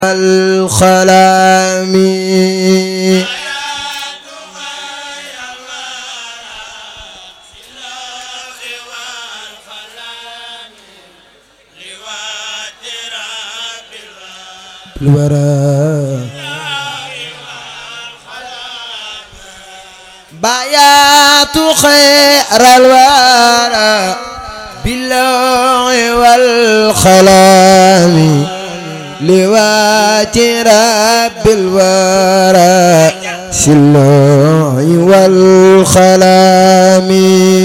الخلام الورى بايات خير الورى بالله والخلام لوات رب الورى سلوع والخلام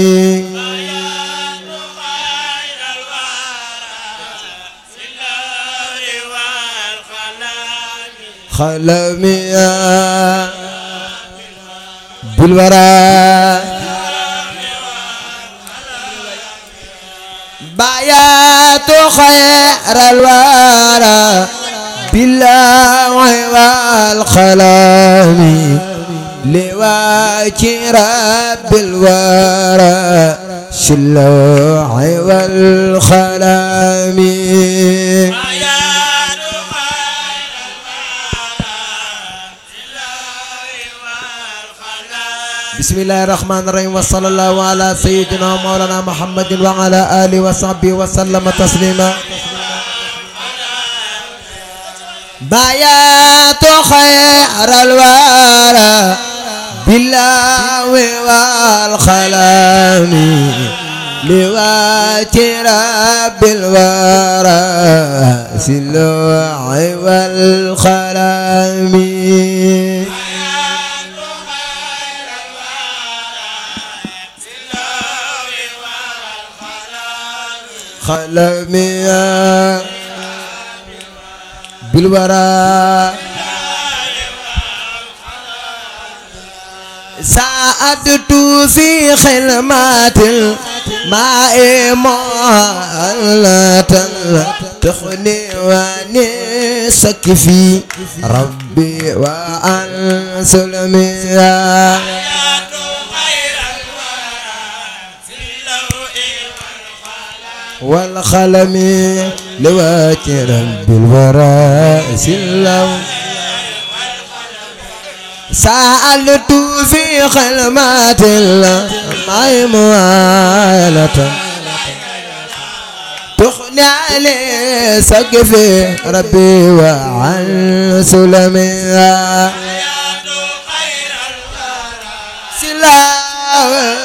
خلمي بالورى بايات خير الورى بالله والخلام لواجه رب الورى شلوع والخلام بسم الله الرحمن الرحيم وصلى الله على سيدنا مولانا محمد وعلى آله وصحبه وسلم تسليما بايات خير الورى بالله والخلام لواتي رب الورى سلوع والخلام خلمي بالورى سعدت في خلمات الماء مهلة تخني ونسك في ربي وعن سلمي والخلم لوات رب الورى سلم سألت في خلمات الله موالة تخني علي سقف ربي وعن سلمي سلام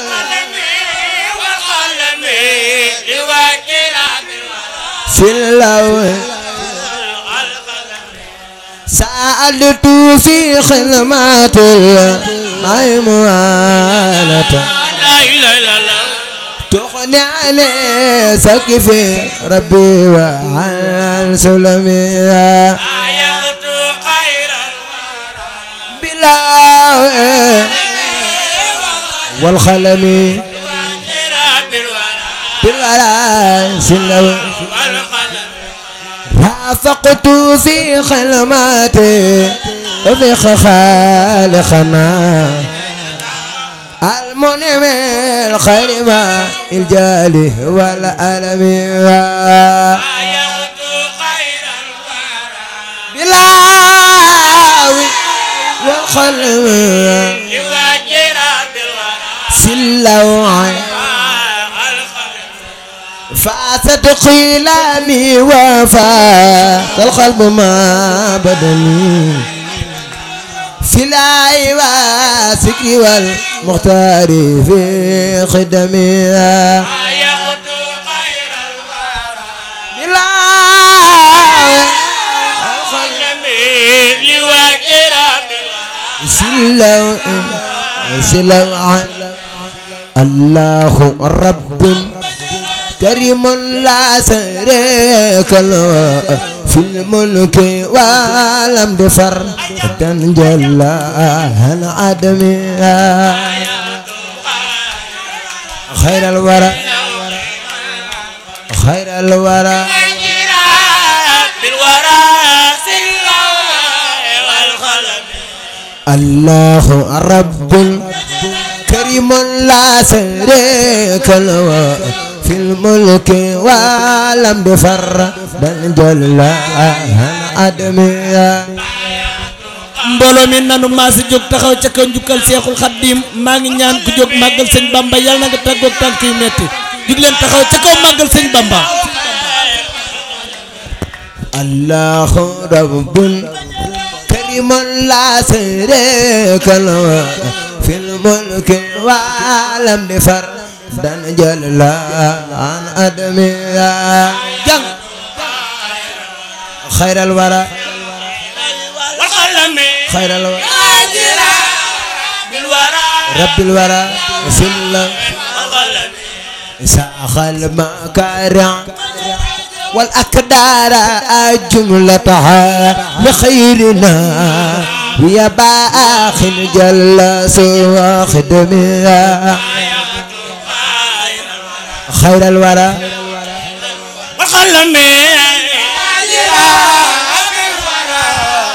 سلو سألت في خدمات الميمونة تغني علي سقف ربي وعن سلمي آيات خير بلا والخلم الورى بالورى بالولا سلو والقلم رافقت في خلماتي وفي خالقنا المنعم الخير ما الجالي والألم آيات خير الورى بلاوي والخلم يواجر بالورى سلوعي القلم فاتت قيلاني وفات القلب ما بدني في العي والسكر والمختار في خدمي آيات خير الورى القلم يواجر بالورى سلو سلو الله رب كريم لا شريك له في الملك ولم دفر تنجل عن عدمها خير الورى خير الورى بالورى سلا والقلم الله رب كريم لا شريك له في الملك ولم بفر بل جل عن adamiya mbooloo mi nanu maa si jóg taxaw ca kaw njukkal seexul xaddiim maa ngi ñaan ku jóg màggal sëñ bamba yàlla na nga tàggoog tànk yu metti jug leen taxaw ca kaw màggal sëñ bamba allahu rabbul karimun la sharika lahu fil mulki walam di far dan jalla an adamiya jàng xayral wara والقلم xayral wara أجرا بالورى rabbil wara fil والقلم ساخ المكارع والأكدار جملتها لخيرنا ويا باخ جل سوى خدمها خير الورى والقلم أجرا بالورى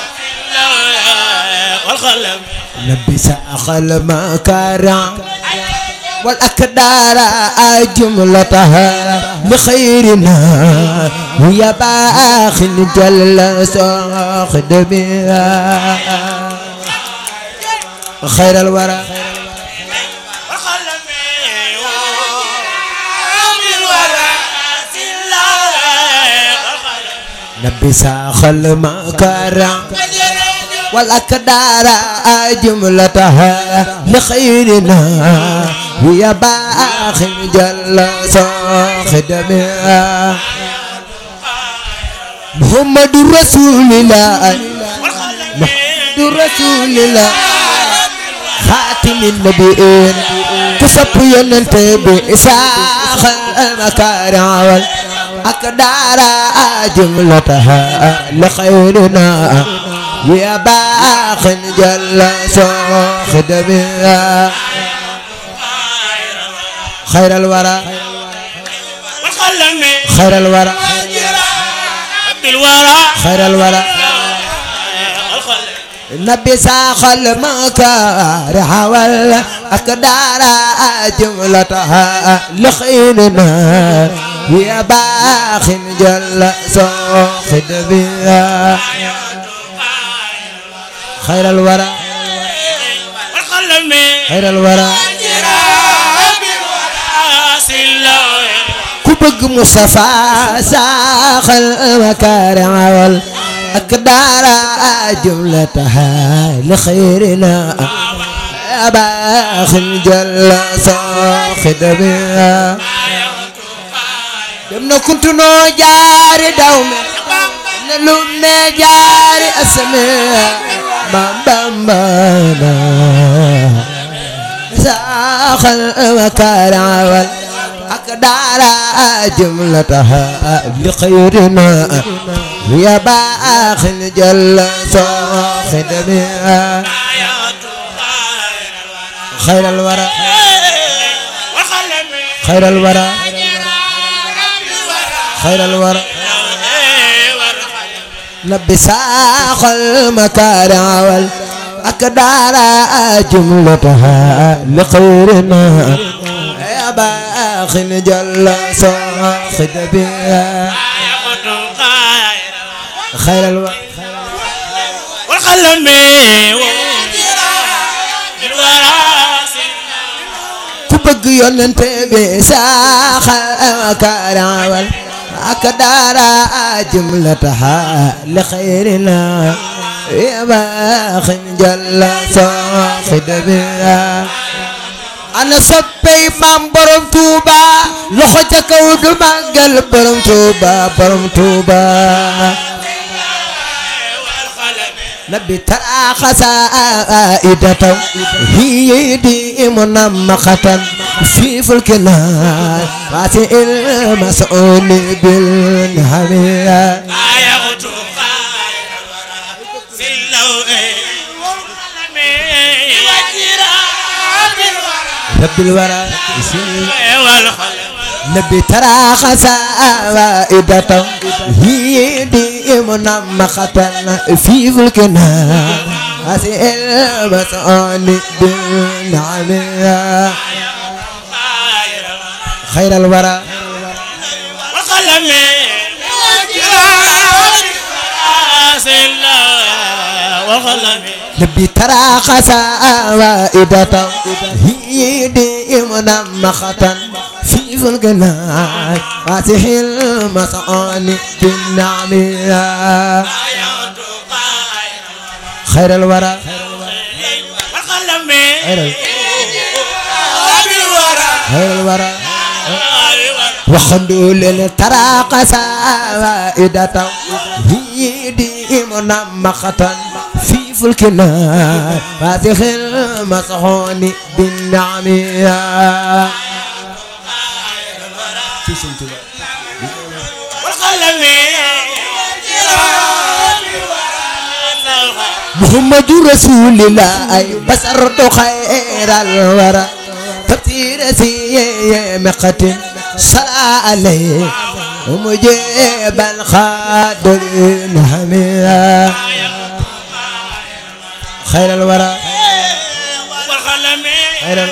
والقلم نبي ساخ المكارع والأكدار جملتها لخيرنا ويا باخ جل سوى خدمها خير الورى والقلم بالورى والقلم نبي ساخ المكارع والأكدار جملتها لخيرنا ويا باخ جل خدمها محمد رسول الله محمد رسول الله خاتم النبيين كسب ينتبه إساخ المكارع والأكدار جملتها لخيرنا يا باخ جل خدمها خير الورى والقلم خير الورى بالورى خير الورى والقلم نبي ساخ المكارح والأقدار جملتها لخيرنا يا باخ جل صاخد بها خير الورى والقلم خير الورى ku bëgg Mustafa saaxal makarim wal akdara jumlataha li xayrina abaaxin jalla saaxid biha dem na kuntu noo jaari daw me na lu me jaari asame bambambana saaxal makarim wal أقدار جملتها لخيرنا يا باخ جل صاخد بها خير الورى خير الورى خير الورى نبي ساخ المكارع والأقدار جملتها لخيرنا يا باخ جل صاخد بها خير الورى والقلم ku bëgg yonente bi saaxal kaarawal ak daara jumlataha li xayrina ya baaxin jalla saaxid biha ana soppey maam borom tuuba loxo ca kaw du màggal borom tuuba borom tuuba نبي ترى خسائدة هي دي منمقة في فلكنا فاتئ المسؤول بالهمية رب الورى نبي ترى خسائدة هي دي منمقة في فلكنا فاتئ المسؤول بالهمية خير الورى والقلم سلا والقلم نبي ترى خسائدة هي دي منمخة في فلقنا فاتح المسعاني بالنعمية خير الورى والقلم خير بالورى خير الورى وخندول ترى قصائدة هي دي منمخة في فلكنا فاتح المسعون بالنعمية والقلم محمد رسول الله أي بصرت خير الورى تفسير سي مقت صلى عليه ومجيب الخادر حميا خير الورى والقلم خير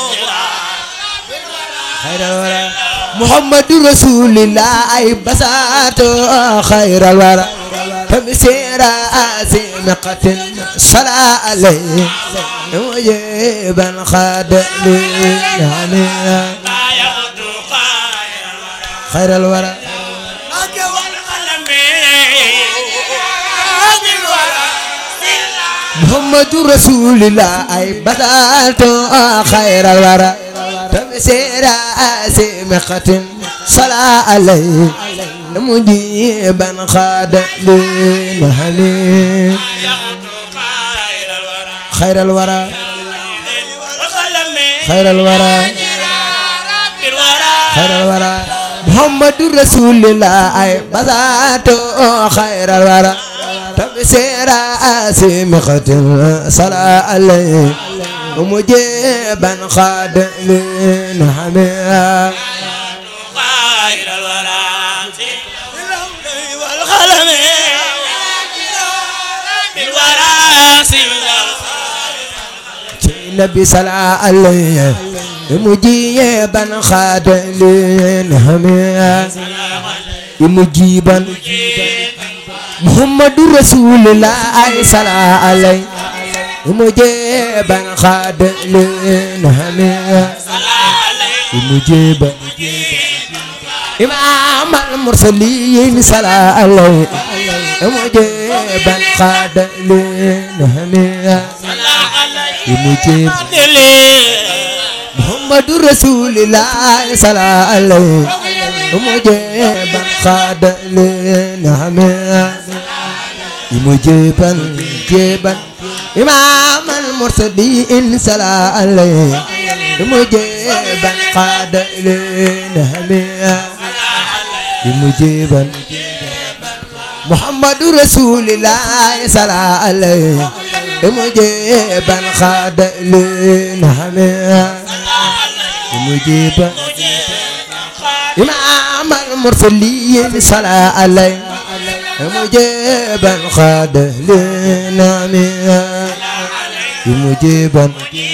خير الورى محمد رسول الله أي بسات خير الورى تمسير سمقة صلاة عليه وجيبا خاد يعني خير الورى محمد رسول الله أي بسات خير الورى تمسير سمقة صلاة عليه مجيبا خاد للهلي خير الورى خير الورى خير الورى محمد رسول الله أي بذات خير الورى تبسير سمخة صلاة عليه ومجيبا خاد للحمية النبي صلى عليه مجيبا خاد للحمية مجيبا محمد رسول الله صلى عليه مجيبا خاد للحمية مجيبا إمام المرسلين صلى عليه مجيبا خاد للحمية مجيب محمد رسول الله صلى عليه مجيبا خاد للحمية مجيبا جيبا إمام المرسلين صلى عليه مجيبا قاد للهمية مجيبا محمد رسول الله صلى عليه مجيبا قاد للهمية مجيبا إمام المرسلين صلى عليه مجيبا خاد للنعمية مجيبا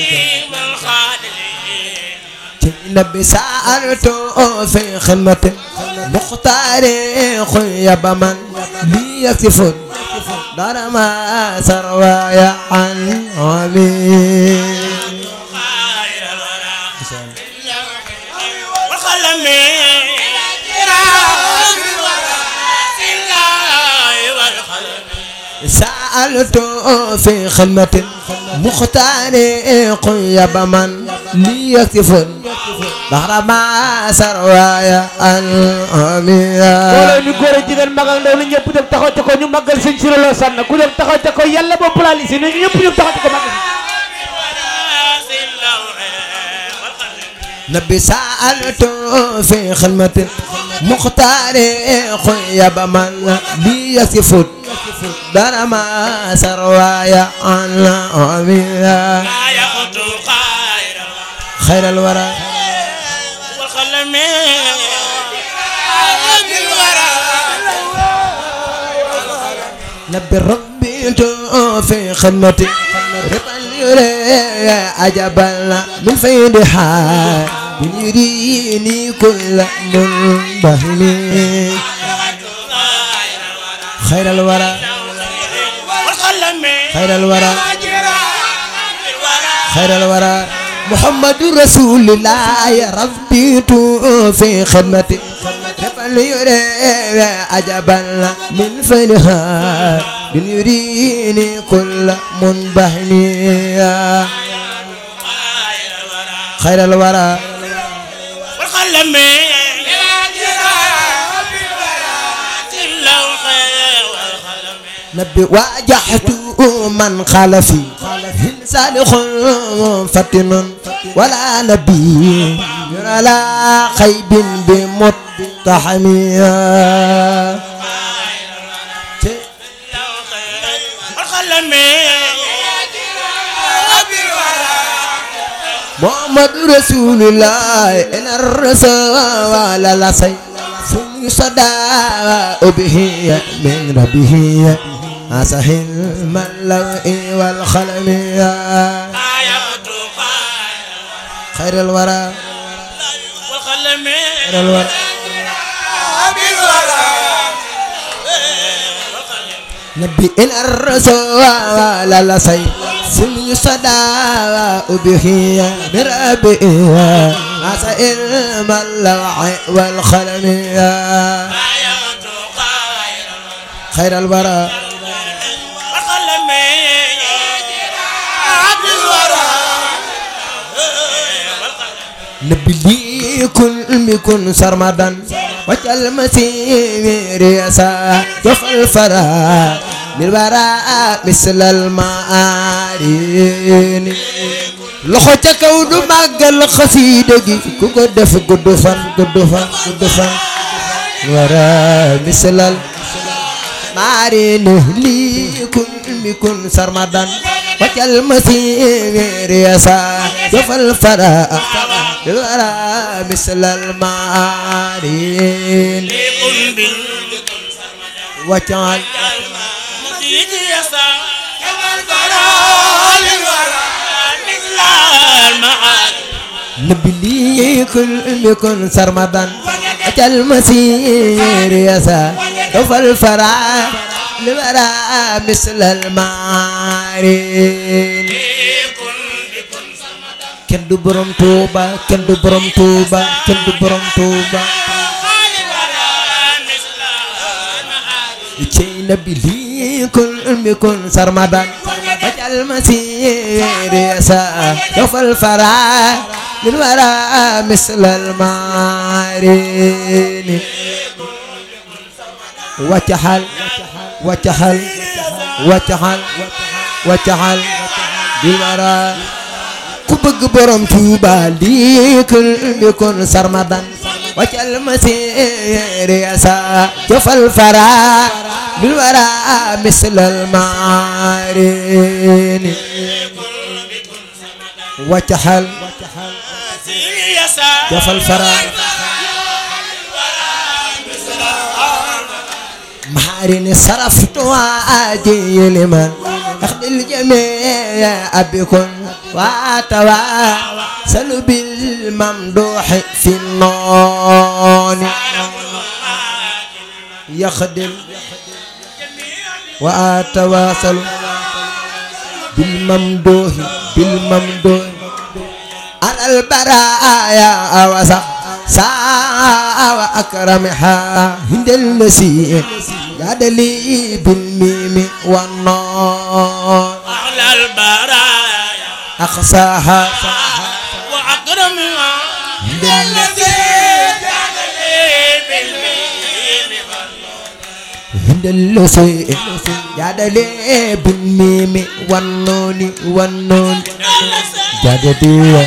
النبي سألته في خدمة مختار خيب من لي يكتف دار ما سروايا عن عمي سألته في خدمة مختار قيب من لي يكتف دار ما سروايا عن عمي mbooloo mi góor ak jigéen mag ak ndaw li ñëpp dem taxaw ca ko ñu màggal sëñ Siré Lo Sànn ku dem taxaw ca ko yàlla boo plalisé ñu ñëpp ñu taxaw ca ko màggal نبي سألته في خدمة مختار خيب من لي يكتف دار ما سروايا عن عمي خير الورى نبي ربي في خدمتي رضا يري عجبا من فيدها يريني كل منبهني خير الورى وخلمي خير الورى الورى خير الورى محمد رسول الله ربيت في خدمتي رفل يري عجبا من فنها من يريني كل منبهني خير الورى وخلمي نبي واجهت من خلفي صالح فتن ولا نبي على خيب بمتحميا وخلمي محمد رسول الله إن الرسول لا سي ثم صدى به من ربه أسهل من لوء والخلم آيات خير الورى وخلمي خير الورى نبي إن الرسول لا سي ثم صدى به من ربه أسهل من لوء والخلم آيات خير الورى وخلمي نبي لي كل بكل سرمدا وجل مسير يسا جف الفرا للوراء مثل المعارين loxo ca kaw du màggal xasiida gi ku ko def gudd fan gudd fan gudd fan wara misalal maarini lii kun mi kun sarmadan waccal masiir yasa jofal fara wara misalal maarini لكل بن waccal مسجد يسا كما الفرا للورى مثل المعاد نبي لي كل بكل سرمدا أجل مسير يسا وفل فرع لورا مثل المعارين لكل بكل كن دو بروم توبا كن دو بروم توبا كن دو بروم توبا للورى مثل المعاد تي نبي لي كل بكل سرمدا أجل مسير يسا وفل فرع لورا مثل المعارين وتحل وتحل وتحل وتحل بالورى ku bëgg borom Tuuba lii kul bi kun sarmadan waccal masiir yasa jofal fara bil wara mislal maarini waccaxal يسا jofal fara maarini saraftu waaji liman أخذ الجميع أبكم واتوا سلوا بالممدوح في النون يخدم وأتواصل بالممدوح بالممدوح على البرايا أوسع ساعة وأكرمها هند النسي جاد لي بالميم والنون أعلى البرايا أقصاها وأكرمها هند الذي جعل لي بالمين هند النسي جاد لي بالميم والنون والنون جاد لي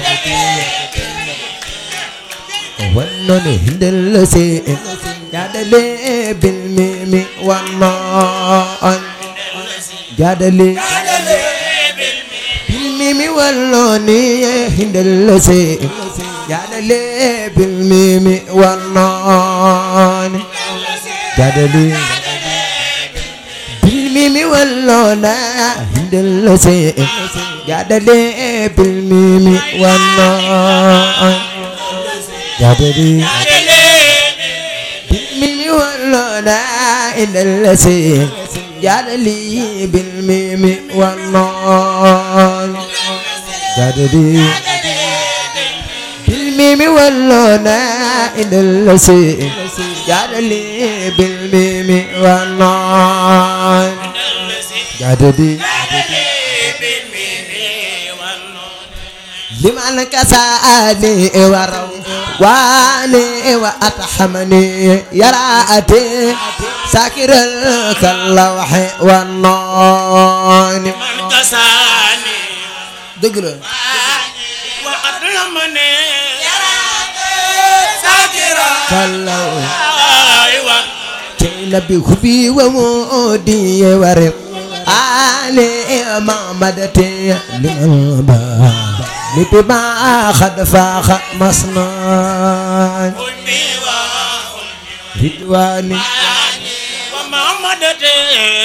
والنون هند النسي جاد لي بالميم والنون جاد لي بالميم والنون هند النسي جاد لي بالميم والنون جاد لي بالميم والنون هند النسي جاد لي بالميم والنون جاد لي بالميم والنون هند النسي جاد لي بالميم والنون جاد لي بالميم والنون إن الذي جاد لي بالميم والنون جاد لي لمن كساني ورو واني واتحمني يراتي ساكر كاللوح والنون من كساني دقل وقد لمني ساكرا كاللوح أيوة نبي خبي ومودي ورق علي محمدتي لمن با نبي ما خد فاخ مصنع أمي رضواني ومحمد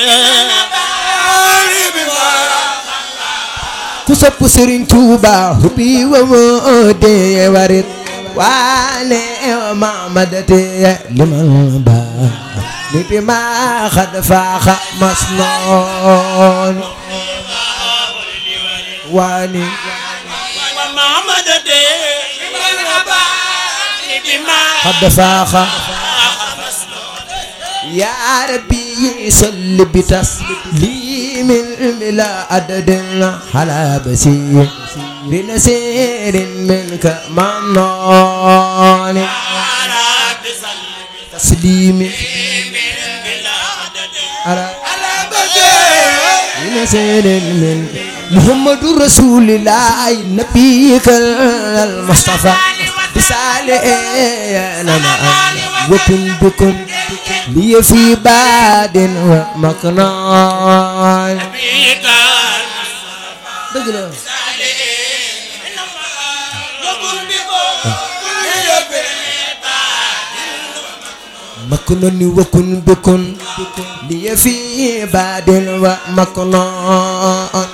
ku sopp Sëriñ Tuuba hubbi wa moode warit waane wa mamadate liman ba ni bi ma xad faaxa masnoon waani ومحمد بما xad faaxa يا ربي صل بتسليم بلا عدد على بسير بنسير منك منون على بسلم تسليم بلا عدد على بنسير من محمد رسول الله نبيك المصطفى بسالي انا وكن بكن لي في باد ومكنون بك dëgg la مكنون وكن بكن لي في باد ومكنون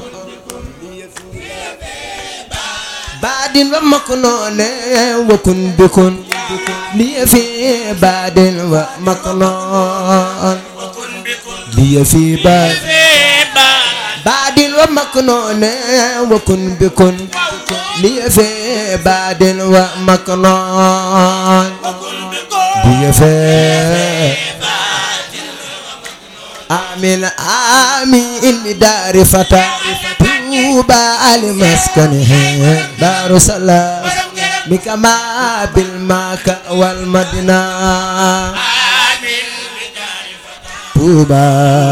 باد ومكنون وكن بكن لي في باد ومكنون لي في باد بعد ومكنون وكن بكن لي في بعد ومكنون لي في آمين آمين بدار فتى توبى المسكنه دار سلام بكما بالماك والمدينة توبى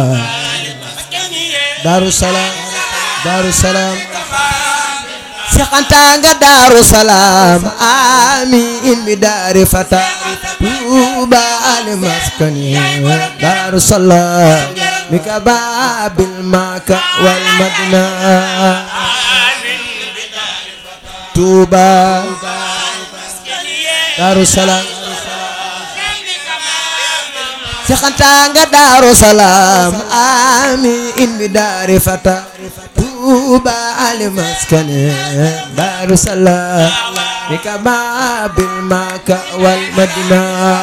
Daaru Salaam Daaru Salaam Seex Anta nga Daaru Salaam amiin bi daari fata Tuuba ali maskani Daaru Salaam mi ka baabil maaka wal madina Tuuba Daaru Salaam Seex Anta nga Daaru Salaam amiin bi daari fata Tuuba ali maskani Daaru Salaam mi ka baabil maaka wal madina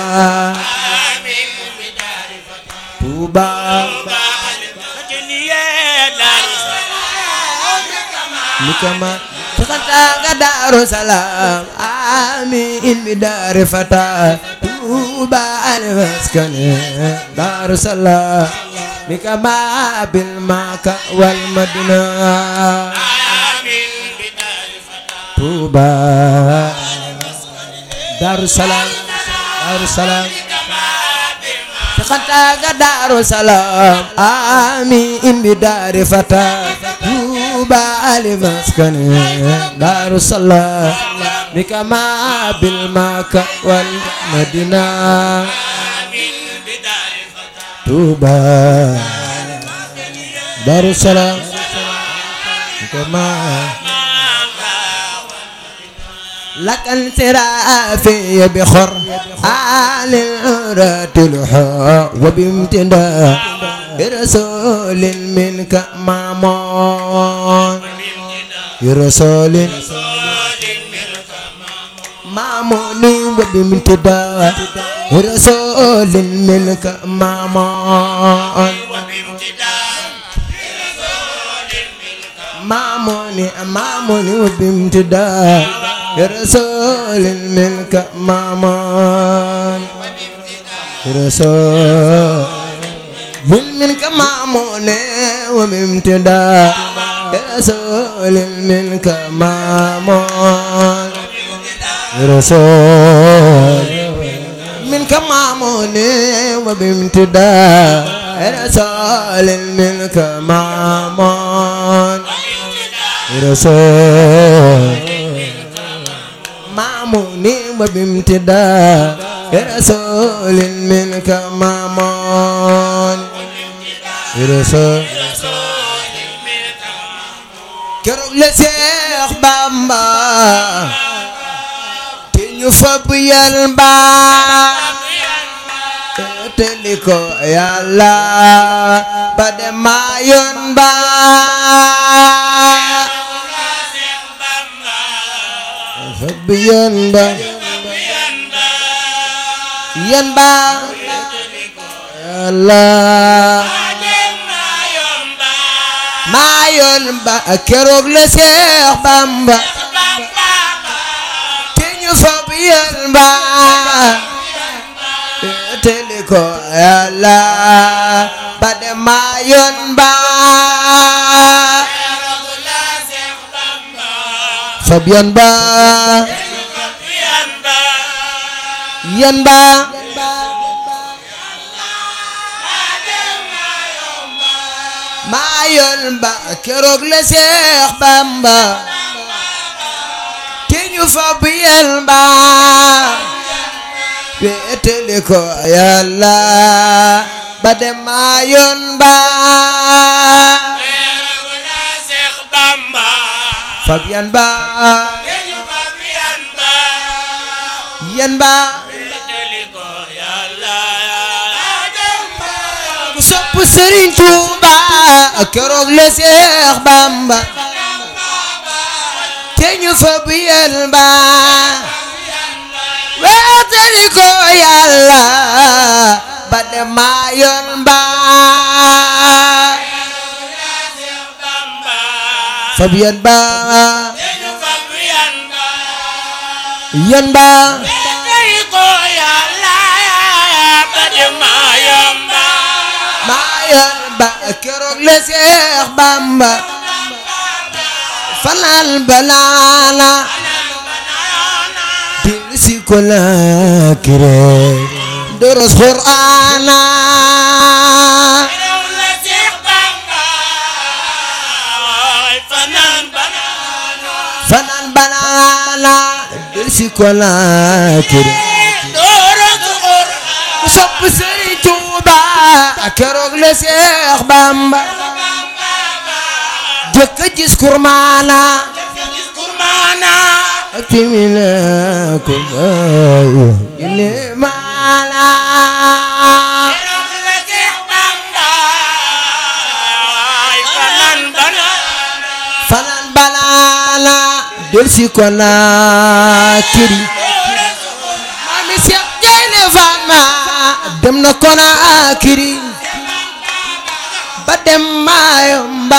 Tuuba mi ka ma Seex Anta nga Daaru Salaam amiin bi daari fata Tuuba ali maskani Daaru Salaam mi ka baabil maaka wal madina Tuuba Daaru Salaam Daaru Salaam Seex Anta nga Daaru Salaam amiin bi daari fata Tuuba ali maskani Daaru Salaam mi ka baabil maaka wal madina Tuuba Daaru Salaam mi ka لك انصرافي بخر آل راتلها وبامتداء برسول منك مامون برسول maamuni wa bimtidaa rasulin milka maamoon maamuni maamuni wa bimtidaa rasulin milka maamoon rasul منك مامون وممتدا رسول منك مامون رسول منك مامون وبامتدا رسول منك مامون رسول مامون وبامتدا رسول منك مامون رسول keroog la Seex Bamba te ñu fab yal ba te li ko Yàlla ba dem ma yoon ba fab yal ba yan ba Yàlla maa yoon ba keroog la Seex Bamba te ñu fab yoon ba te li ko Yàlla ba dem maa yoon ba fab yoon ba yoon ba maa yoon ba keroog la Seex Bamba te ñu fab yel ba wéetali ko Yàlla ba dem maa yoon ba fab yan ba yan ba ku sopp Sëriñ Tuuba keroog la Seex Bamba te ñu fab yel ba wéetali ko Yàlla ba dem maa yoon ba fab yan ba yan ba maa yoon ba keroog la Seex Bamba fanal banaana dil si ko la kire doros Qur'aana fanal banaana dil si ko la kire ku sopp Sëriñ Tuuba keroog la Seex Bamba jëkk a gis kurmaana timina ko bayo ile maana fanan banaana del si ko na kiri mami Seex Gaynde Fatma dem na ko na kiri ba dem Mayomba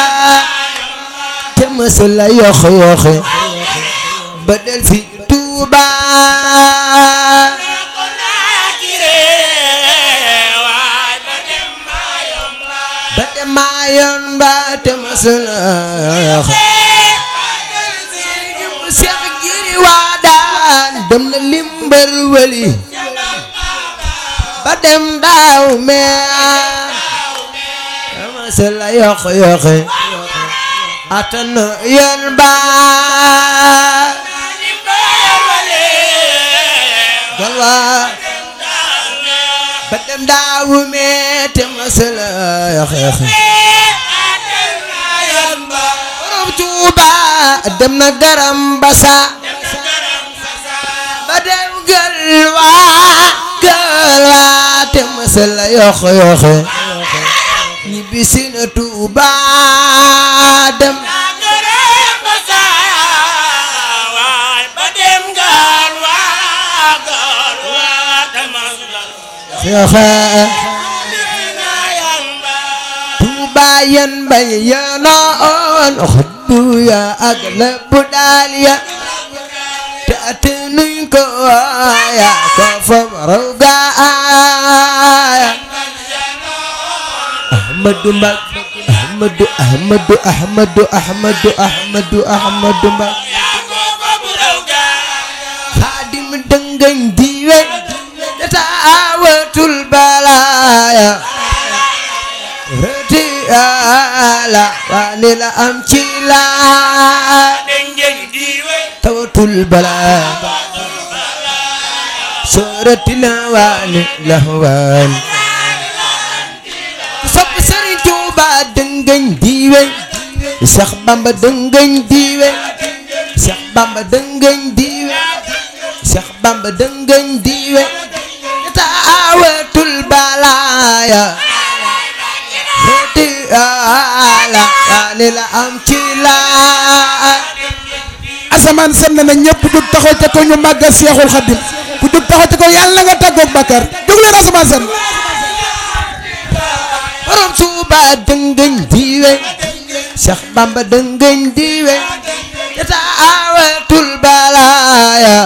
te mësula yox yoxe ba del fi Tuuba ba dem Mayomba te mësula yoxe Seex Giri Waadaan dem na limbar wali ba dem daaw mee mësula yox yoxe atan yoon ba galwa ba dem daawu me te masala yax borom Tuuba dem na garam basa ba dem galwa galwa te masala yox yox ñibbisi na Tuuba dem ba dem gaal Seexa Tuuba yan bay yanoon xuddu ya ak lépp daal ya te atanuñ ko ya ko fam raw gaaya Ahmadu Mbak Ahmadu Ahmadu Ahmadu Ahmadu Ahmadu Ahmadu Mbak Xaadim dëngañ diwe dataawatul balaaya rëti ala waani la am ci laa tawatul balaaya sorati la waani la waani sopp Sëriñ Tuuba dëngañ diwe Seex Bamba dëngañ diwe Seex Bamba dëngañ diwe Seex Bamba dëngañ diwe taawatul balaaya xeeti ala waani la am ci laa asamaan sën na ñëpp jug taxaw ca ko ñu màggal Seexul Xaddim ku jug taxaw ca ko yàlla nga tàggoog Bakar jóg leen asamaan sën borom Tuuba dëngañ diwe Seex Bamba dëngañ diwe taawatul balaaya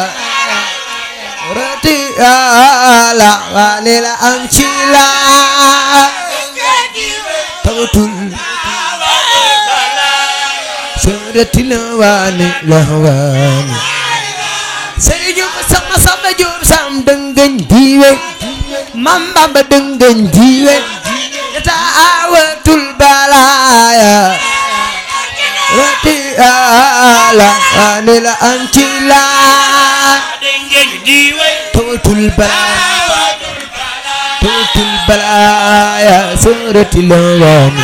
rëti ala waani la am ci laa tawatul sërëti la waani la waani sëriñu ko sama sama jóob sam dëngañ diwe mam bamba dëngañ diwe taawatul balaaya rëti ala waani la am ci laa tawatul balaaya tawatul balaaya sërëti la waani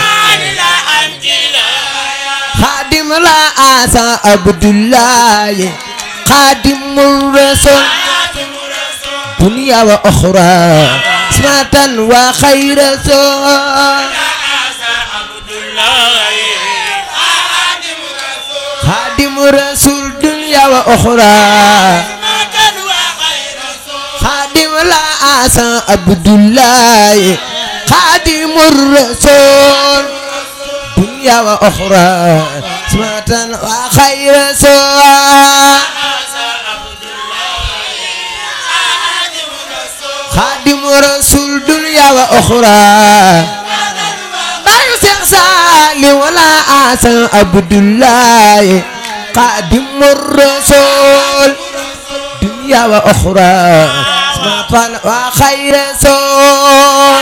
xaadim la asa abdullahi xaadimul rasul dunya wa oxra smatan wa xayra sol xaadimu rasul dunya wa oxra xaadim la asa abdullahi xaadimul rasul dunya wa oxra smatan wa xayra sol xaadimu rasul dunya wa oxra bayu Seex Saali wala asan abdullahi xaadimu rasul dunya wa oxra smatan wa xayra sol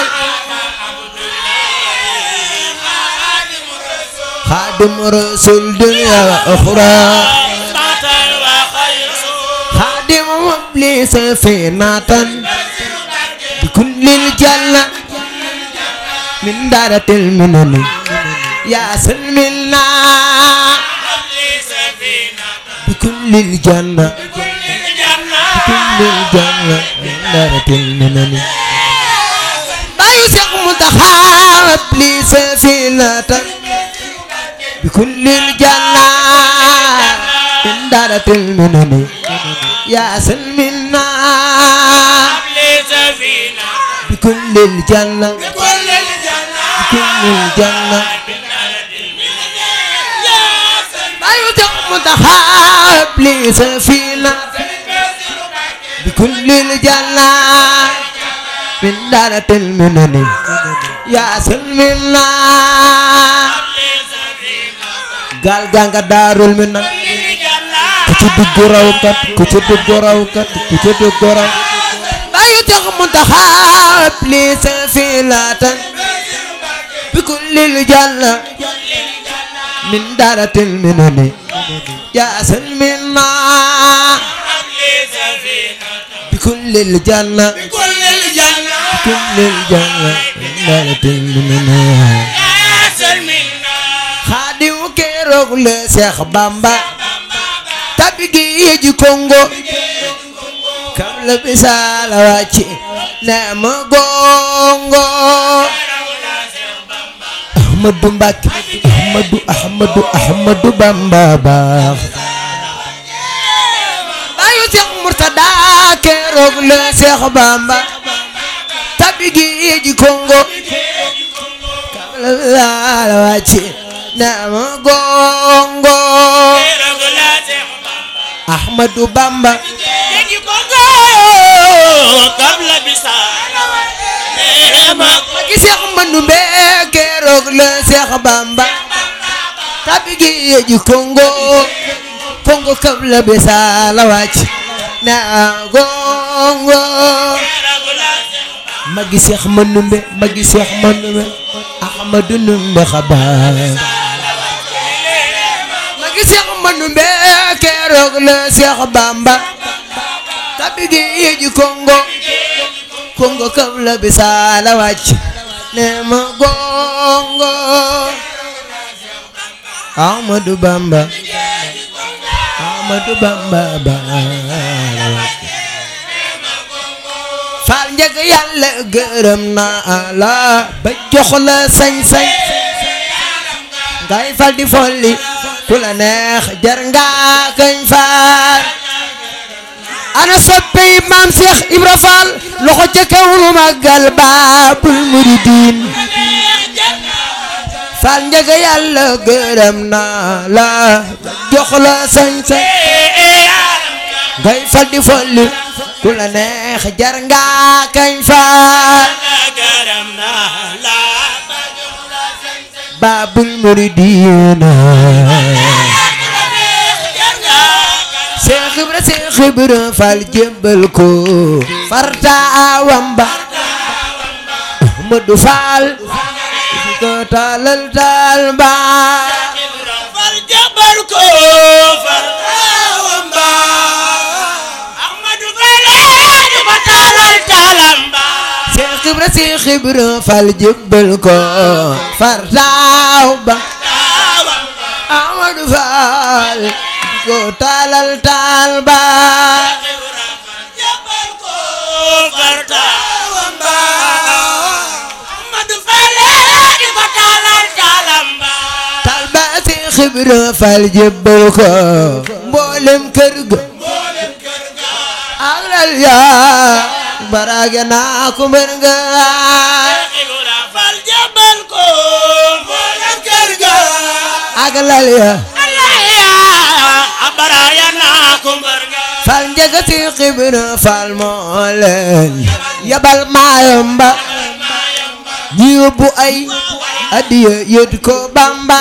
xaadimu rasul dunya wa oxra xaadimu mubli safinatan بكل الجنة من دارة المنن يا سلمنا بكل الجنة بكل الجنة من دارة المنن بايو سيق متخاب لي سفينة بكل الجنة من دارة المنن يا سلمنا بكل الجنة بكل الجنة ما يدق متخاب لي سفينة بكل الجنة من دارة المنن يا سلمنا قال قال دار المنن ku ci dugg raw kat ku ci dugg raw kat ku ci dugg raw bayu tax mu taxaab li safilatan bi kullil janna min daratil minani ya salmina bi kullil janna bi kullil janna min daratil minani xaadimu keroog le Seex Bamba tabi géeji Kongo kam la bisaala wàcci ne ma gongo Ahmadu Mbàkke Ahmadu Ahmadu Ahmadu Bamba baax bayu Seex Murtada keroog la Seex Bamba tabi géeji Congo kabla la wàcce na ma gongo keroog la Seex Bamba Ahmadu Bamba géeji Congo kabla bisa neema ma gi Seex Mandumbe keroog la Seex Bamba tabi géeji Congo Congo kabla bisa la wàcce na gongo keroog la Seex magi seex manumbe magi seex manumbe ahmadu numbe xabaar magi seex manumbe keroog la seex bamba tabi gi yeji kongo kongo kam la bisala wàcc ne ma gongo ahmadu bamba ahmadu bamba bala wàcc faal njëg yàlla gërëm naa la ba jox la sañ-sañ ngay fal di folli ku la neex jar nga kañ faal ana soppey maam Cheikh Ibra Fall loxo ca kaw nu màggal baabul muridin faal njëg yàlla gërëm naa la ba jox la sañ-sañ ngay fal di folli ku la neex jar nga kañ faal gërëm naa la baabul muridina Seex Ibra Seex Ibra Faal jébbal ko farta awam ba Ahmadu Faal di ko taalal taal ba fal jabar ko fal awam ba Ahmadu Fale di ko taalal taalam ba Seex Ibra Seex Ibra Faal jébbal ko farta aw ba awam ba Ahmadu Faal di ko taalal taal ba jabar ko fal awam ba Ahmadu Fale di ko taalal taalam ba taal ba Seex Ibra Faal jébbal ko mboolem kër ga ak lal yaa baraage naa ko mbër nga Ibra fal jabar ko mboolem kër ga ak lal yaa Allah ya abaraya naa ko mbër ga Faal njëga Seex Ibra Faal moo leen yabal maayomba ñi yóbbu ay adiya yóbbu ko Bamba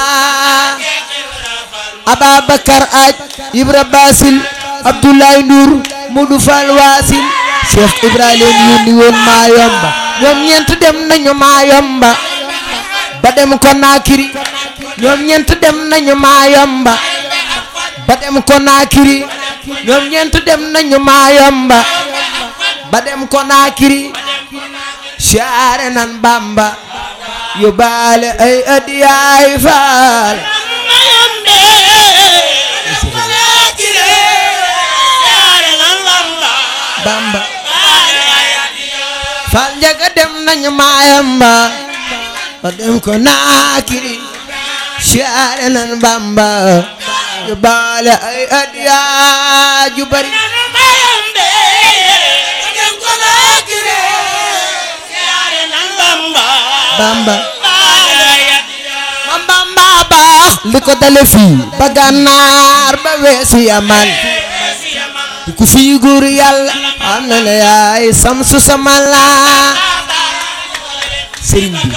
Ababakar aj Ibra Basil Abdoulaye Ndour Modou Fall Wasil Cheikh Ibrahima yónni woon maayomba ñoom ñeent dem nañu maayomba ba dem Konakiri ñoom ñeent dem nañu maayomba ba dem Konakiri ñoom ñeent dem nañu maayomba ba dem Konakiri siyaare nan Bamba yóbbaale ay adiyaay faal mayombe wala kire yaare nan lamba Bamba baaya faal njaga dem nañu maayomba ba dem Konakiri siyaare nan Bamba yóbbaale ay adiyaay ju bari mayombe dem ko la kire yaare nan lamba Bamba baaya ma Bamba baax li ko dale fii ba gànnaar ba weesu yaman ku fii góor yàlla am na ne yaay samsu sama laa sëriñ bi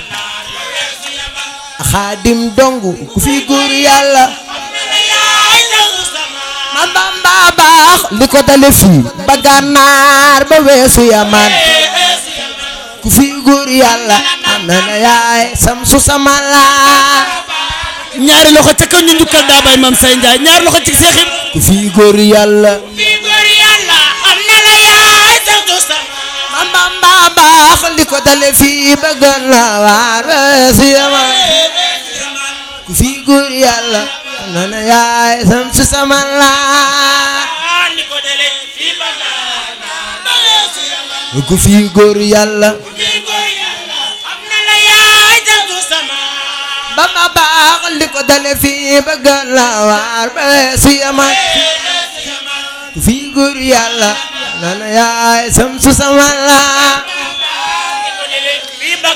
xaadim dongu ku fii góor yàlla yaay law sama ma Bamba baax li ko dale fii ba gànnaar ba weesu yaman ku fii góor yàlla am na ne yaay samsu sama laa ñaari loxo ca kaw ñu njukkal daa bay maam say Njaay ñaari loxo ci seexib ku fii góor yàlla fi góor yàlla am na la yaay santu sama ma Bamba baax li ko dale fii ba gànnaar ba weesu yaman ku fii góor yàlla am na ne yaay samsu sama laa ni ko dele fi bagana ba yeesu yàlla ku fii góor yàlla fi góor yàlla am na la yaay santu sama ba ma baax li ko dale fii ba gànnaar ba weesu yaman ku fii góor yàlla am na ne yaay samsu sama laa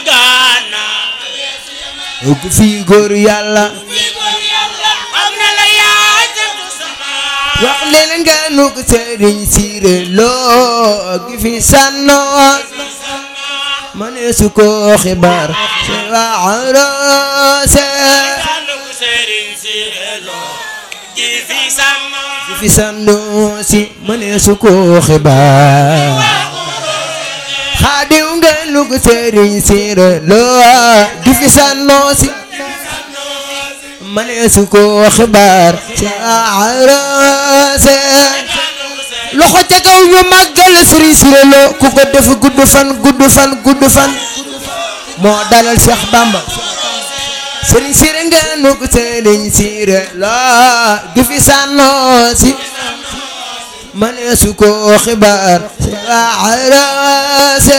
gaana ku fi góor yàlla am na la yaay jëndu sama wax leen nga nu ko sëriñ siire loo gi fi sànnoo ma ne su ko xibaar si waarose sànnu ku sëriñ si loo gi fi sàmm gi fi sànnoo si ma ne su ko xibaar xaadiw nga nu ko sëriñ siire loo gi fi sànnoo si ma ne su ko xibaar si waarose loxo ca kaw ñu màggal Serigne Siré Lo ku ko def gudd fan gudd fan gudd fan moo dalal Cheikh Bamba Serigne Siré nga nu ko Serigne Siré Lo gi fi sànnoo si ma ne su ko xibaar si waarase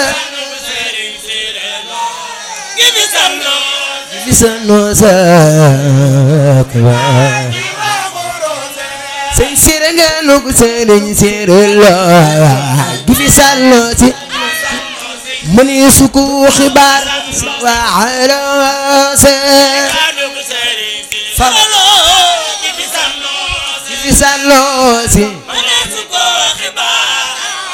gi fi sànnu gi fi sànnoo sa xibaar Serigne Siré nga nu ko Serigne Siré Lo gi fi sànnoo si ma ne su ko xibaar si waarase sànnu ku sëriñ si loo gi fi sànnu gi fi sànnoo si ma ne su ko xibaar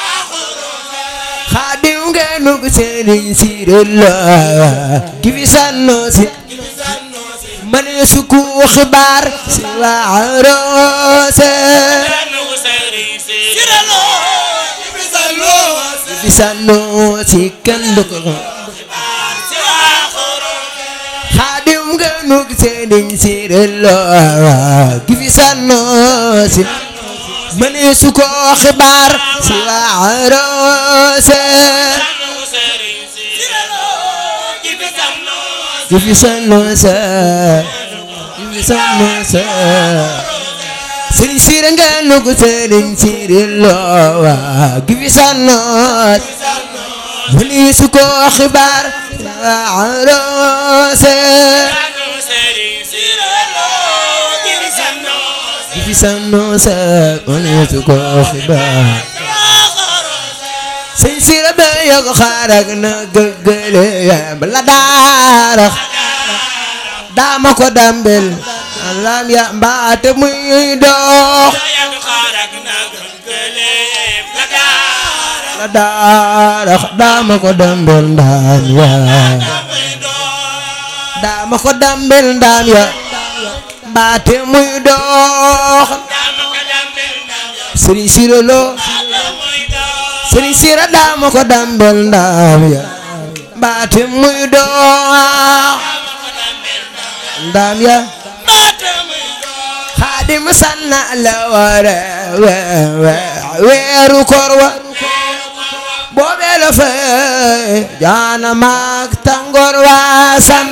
xaadim nga nu ko Serigne Siré Lo gi fi sànnoo si ma ne su ko xibaar si waarase sànnu ku sëriñ si loo gi fi sànnu gi fi sànnoo si kenn du ko si waaxuru xaadim nga nu ko Serigne Siré Lo gi fi sànnoo si ma ne su ko xibaar si waarase sànnu ku sëriñ si loo gi fi sànnu gi fi sànnoo sa gi fi sànnoo sa Serigne Siré nga nu ko Serigne Siré Lo gi fi sànnoo ma ne su ko xibaar si waarase sànnu ku sëriñ si loo gi fi sànnu gi fi sànnoo sa ma ne su ko xibaar Serigne Siré ba yokk xaarak na gëgële bala daara daama ko dambel alam ya mbaate muy dox yàgg xaarak nag gëléem la daara la daara daama ko dambel ndaam ya muy doon daama ko dambel ndaam ya mbaate muy dox dama ko dambel ndam Serigne Siré Lo muy doon Serigne Siré daama ko dambel ndaam ya mbaate muy dox ndaam ya baata muy doon xaadim sanna la wara weeru koor wa boobee la fa jaana maag tàngoor wa san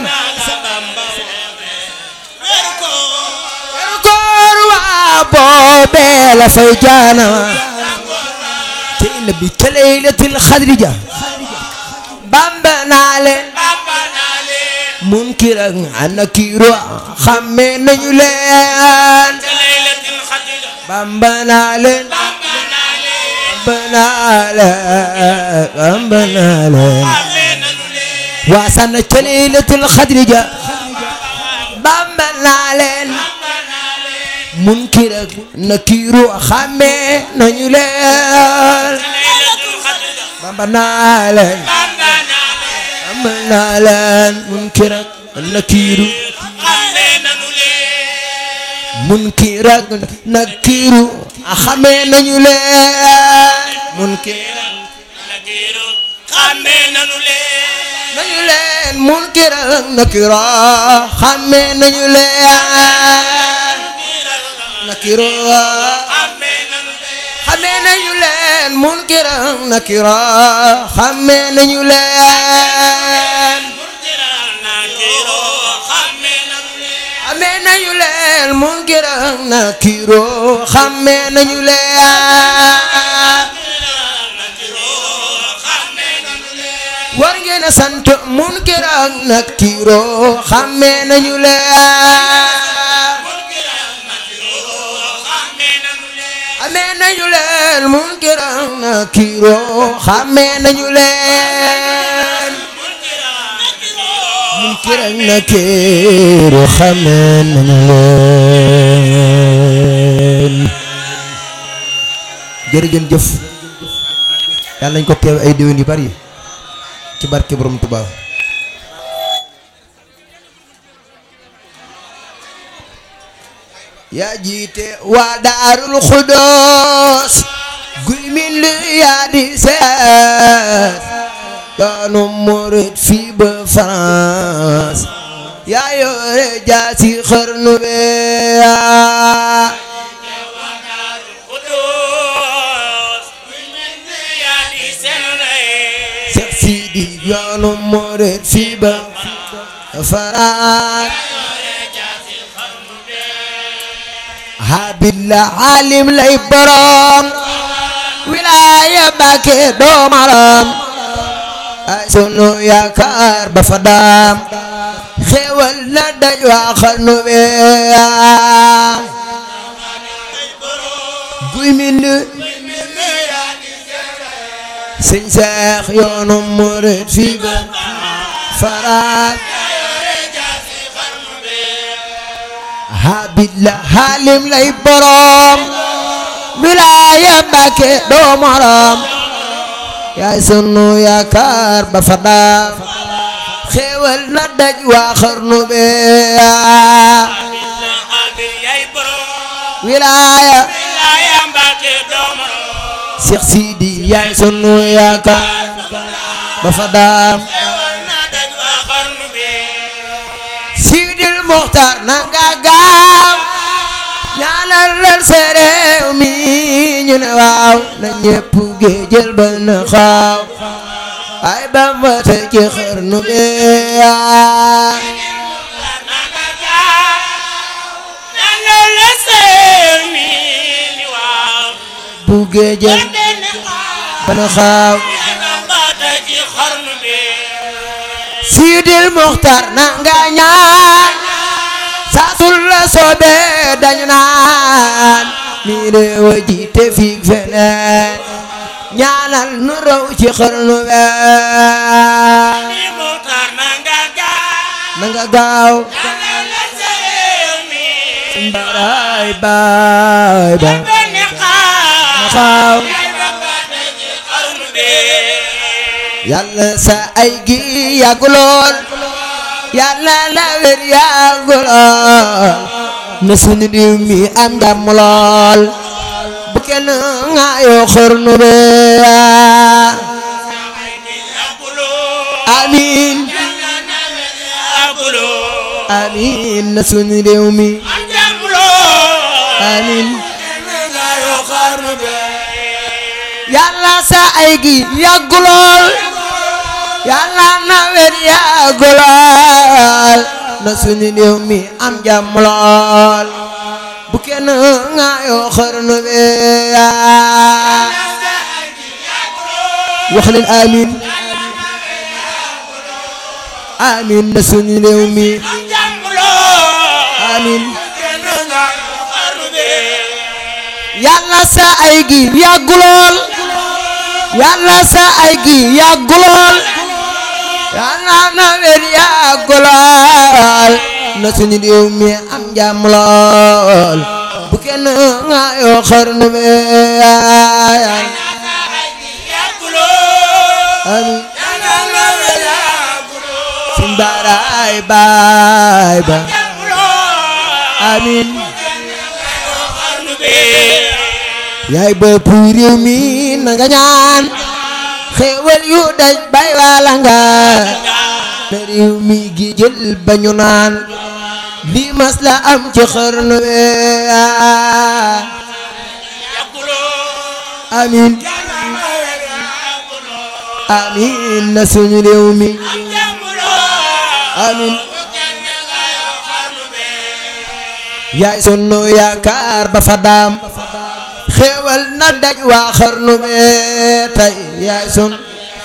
weeru ko weeru koor wa boobee la fa jaana te ina bi ca laylatil xadri ja bamba naa leen bamba naa leen munkir ak nakiir xamme nañu leen te laylatil xadra bamba naa leen bamba naa leen bamba naa leen bamba naa leen xamee nanu leen waasan ca laylatul xadri ja bamba naa leen bamba naa leen munkir ak nakiir xamme nañu leen te laylatil xadra bamba naa leen bamba naa leen bamba naa leen munkir ak nakiir xamee nanu leen munkir ak nakiiru xamee nañu leen munkir nakiiru xamee nanu leen nañu leen munkir ak nakiiru xamee nañu leen nakiiru xamee nanu leen xamee nañu leen munkir ak nakiiru xamee nañu leen nakiiru xamee nanu leen xamee nañu leen munkir ak nakiiru xamee nañu leen war ngeen a sant munkir ak nakiiru xamee nañu leen xamee nañu leen munkir ak nakiiru xamee nañu leen munkir ak nakiir xamee nañu leen jërëjën jëf yàlla nañ ko teew ay déwén yu bari ci barke borom Tuubaa yaa jiite waa daarul xudoos guy min lu yaa di seet yoonu murit fii ba France yaa yore jaasi xarnu be Seex Sidi yoonu murit fii ba France habilla alim lay borom wilaaya Mbàkke doomaram ay sunu yaakaar ba fa daam xéewal na daj waa xarnu be guy mind sëñ Seex yoonu murit fii ba faraat habilla halim lay borom wilaaya Mbàkke doomaram yaay sunu yaakaar ba fa daam xéewal na daj waa xarnu be wilaaya Seex Sidi yaay sunu yaakaar ba fa daam Sidil Muxtaar na nga gaaw ñaanal leen sa réew mi ñu ne waaw na ñépp géejël ba na xaaw ay Bamba te ci xarnu be bu géejël ba na xaaw Sidil Muxtaar na nga ñaan saa sul la soobee dañu naan mi réew a jiite fii feneen ñaanal nu raw ci xarnu be na nga gaaw baay baay ba na xaaw yàlla sa ay gi yàgg lool yàlla la wér yàgg lool na sunu réew mi am jàmm lool bu kenn ŋaayoo xarnu be amiin amiin na sunu réew mi amiin yàlla sa ay gi yàgg lool yàlla na wér yàgg lool na sunu réew mi am jàmm lool bu kenn ŋaayoo xarnu be wax leen amiin amiin na sunu réew mi amiin yàlla sa ay gi yàgg lool yàlla sa ay gi yàgg lool yàlla na wér yàgg lool na suñu réew mi am jàmm lool bu kenn ŋaayoo xarnu be amiin suñ baaraay baay ba amiin yaay bopp réew mi na nga ñaan xéewal yu daj bay wala nga na réew mi gi jël ba ñu naan lii mas la am ci xarnu be amiin amiin na suñu réew mi amiin yaay sunu yaakaar ba fa daam xéewal na daj waa xarnu be tey yaay sun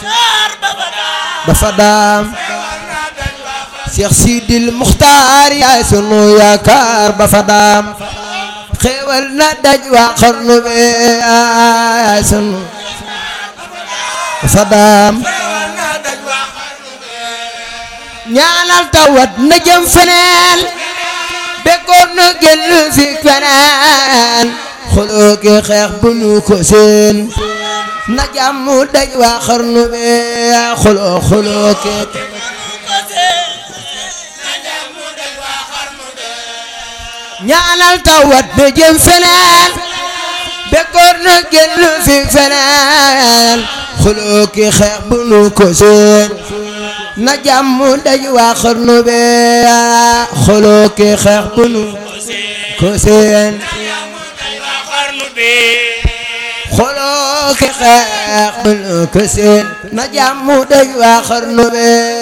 ba fa daam Seex Sidil Muxtaar yaay sunu yaakaar ba fa daam xéewal na daj waa xarnu be yaay sunu ba fa daam ñaanal tawat na jëm feneen bekkoon na génn fi feneen xuloo ki xeex bu nu ko seen na jàmm daj waa xarnu bi xuloo xuloo ki ñaanal tawat na jëm feneen bekkoor na génn fi feneen xuloo ki xeex bu nu ko seen na jàmm daj waa xarnu bi xuloo ki xeex bu nu ko seen xuloo ki xeex bu nu ko seen na jàmm daj waa xarnu bi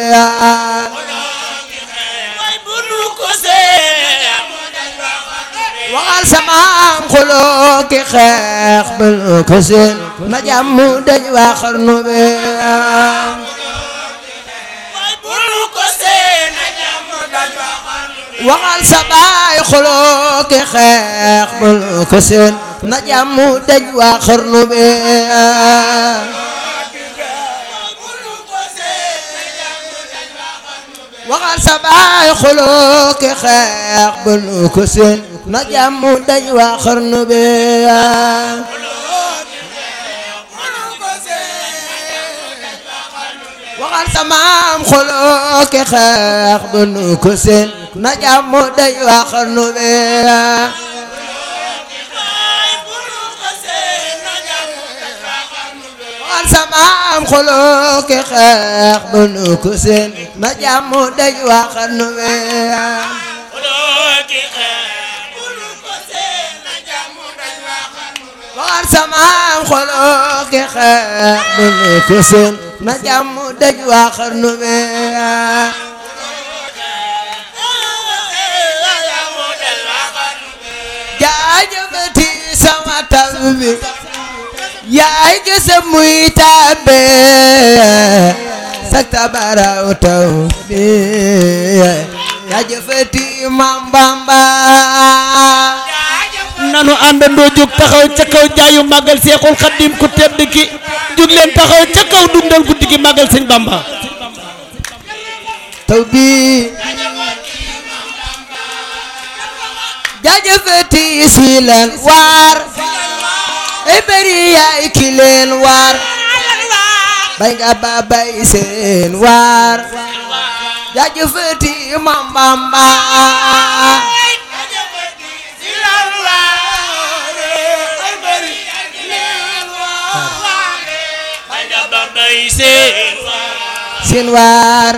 waxal samaam xuloo ki xeex bu nu ko seen na jàmm daj waa xarnu bi waxal sa baay xuloo ki xeex bu nu ko seen na jàmm daj waa xarnu bi waxal sa baay xuloo ki xeex bu nu ko seen na jàmm daj waa xarnu bi waxal sa maam xuloo ki xeex bu nu ko seen na jàmm daj waa xarnu bi waxal sa maam xuloo ki xeex bu nu ko seen na jàmm daj waa xarnu bi waxal sa maam xuloo ki xeex bu nu ko seen na jàmm daj waa xarnu bi jaajëfati sama taw bi yaay gësa muy tàbbe sak tabaraw taw bi jaajëfati mam bamba nanu àndandoo jóg taxaw ca kaw jaayu màggal seexul xaddim ku tedd ki jóg leen taxaw ca kaw dundal guddi gi màggal sëñ bamba taw bi jaajëfati si leen waar ay bëri yaay ki leen waar bay nga ba bay seen waar jaajëfati mam bamba seen waar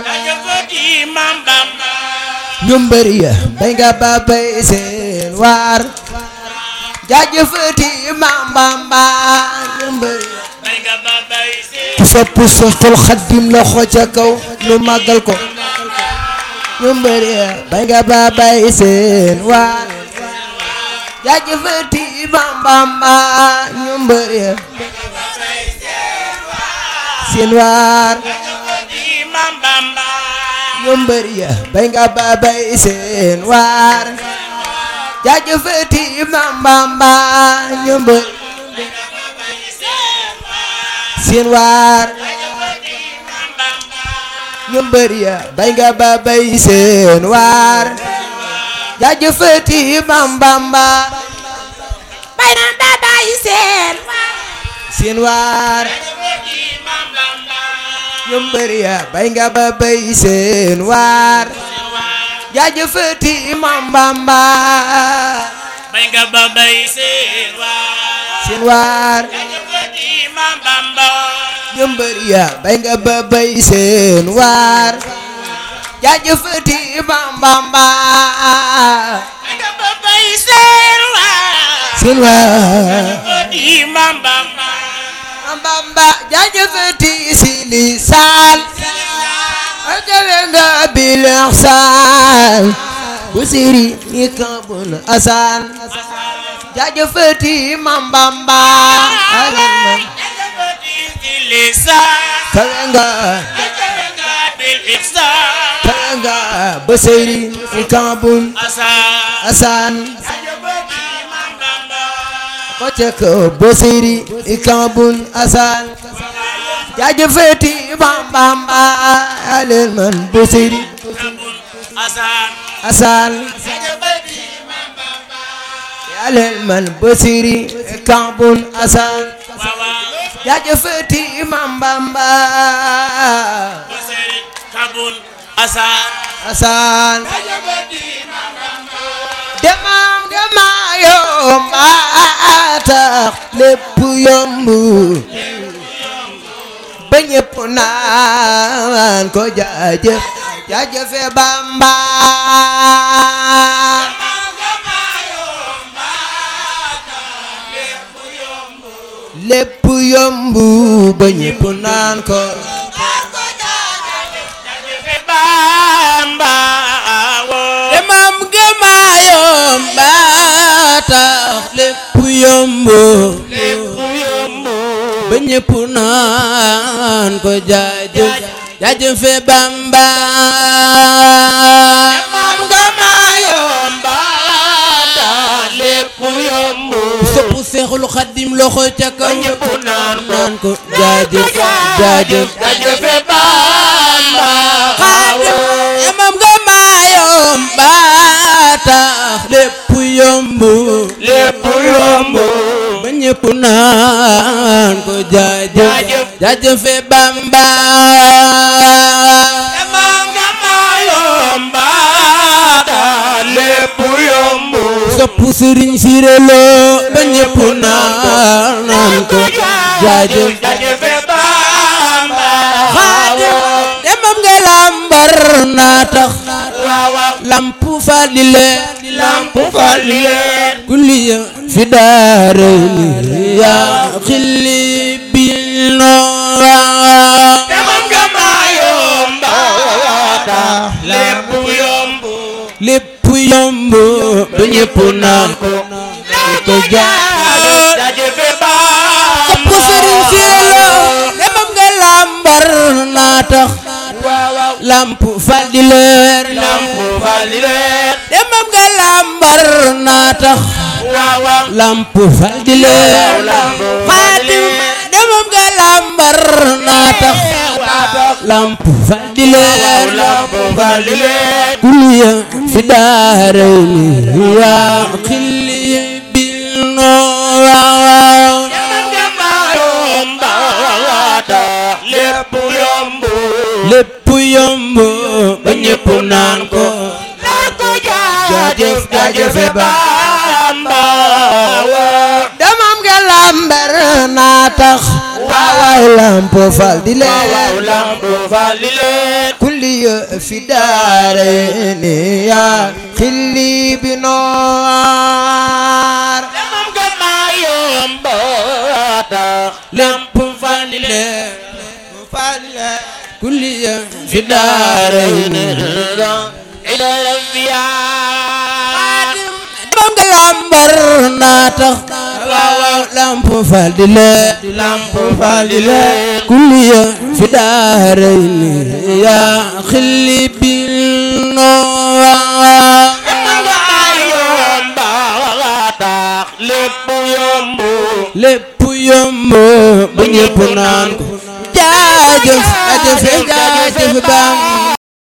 ñu mbëri ya bay nga ba bay seen waar jaajëfati mam bamba ñu mbëri ya ku sopp Seexul Xaddim loxo ca kaw ñu màggal ko ñu mbëri ya bay nga ba bay seen waar jaajëfati mam bamba ñu mbëri ya seen waar ñu mbëri ya bay nga ba bay seen waar jaajëfati mam bamba ñu mbëri seen waar ñu mbëri ya bay nga ba bay seen waar jaajëfati mam bamba bay na ba bay seen seen waar ñu mbëri ya bay nga ba bay seen waar jaajëfati mam bamba bay nga ba bay seen waar seen waar jaajëfati Maam Bamba ñu mbëri ya bay nga ba bay seen waar jaajëfati mam bamba bay nga ba bay seen waar seen waar jaajëfati Maam Bamba mam bamba jaajëfati si lisaan akawe nga bilex saan bu siri ni kabun asan jaajëfati mam bamba alama jaajëfati ci lisaan kawe nga jaajëfati nga bil ihsaan kawe nga bu siri ni kabun asaan asan jaajëfati Maam Bamba kocek bu siri ni kabun asan jaajëfati mam bamba alel man bu siri Asan asal yalel man basiri kambun asal waaw waaw jaajëfati Imam Bamba Basiri Kabul Asan asal demam demayo tax lépp yomb ba ñépp naan ko jaajëf jaajëfe Bamba lépp yomb ba ñépp naan ko Bamba woo demam gëmaayom ba tax lépp yomb ba ñépp naan ko jaajëf jaajëfe Bamba demam gëmaayom ba tax lépp yomb sopp Seexul Xaddim loxo ca kaw ñépp naan naan ko jaajëf jaajëf jaajëfe Bamba xaadim emam nga maayom ba tax lépp yomb lépp yomb ba ñépp naan ko jaajëf jaajëfe Bamba emam nga maayom ba tax lépp yomb sopp Sëriñ Sirelo ba ñépp naan naan ko jaajëf jaajëfe Bamba xaadim emam nga lambar naa tax waaw waaw lamp falile lamp falile kulliya fi daarayni yaa xilli bil noor emam nga maayom ba tax lépp yomb lépp yomb ba ñépp naan ko ko jaar jaajëfe Bamba sopp sëriñ si la demam nga lambar naa tax lamp fal di leer lamp falile demam nga lambar naa tax waaw waaw lamp fal di leer xaadim demam nga lambar naa tax lamp fal di leer lamp falile kulliya fi daarayni yaa xilli bil noor lépp yomb lépp yomb ba ñépp naan ko jaajëf jaajëfe ba Bamba damam nga lambar naa tax waawaay lamp fal di leer lamp falile kulliya fi daarayni yaa xilli bi noor demam ga ma yomb tax lépp fal di leer fal di leer kulliya fi daarayni ila rabbiya damam nga lambar naa tax waawaay lamp fal di leer lamp falile kulliya fi daarayni yaa xilli bil noor demam ga ma yomb tax lépp yomb lépp yomb ba ñépp naan ko jaajëf jaajëf jaajëf Bamba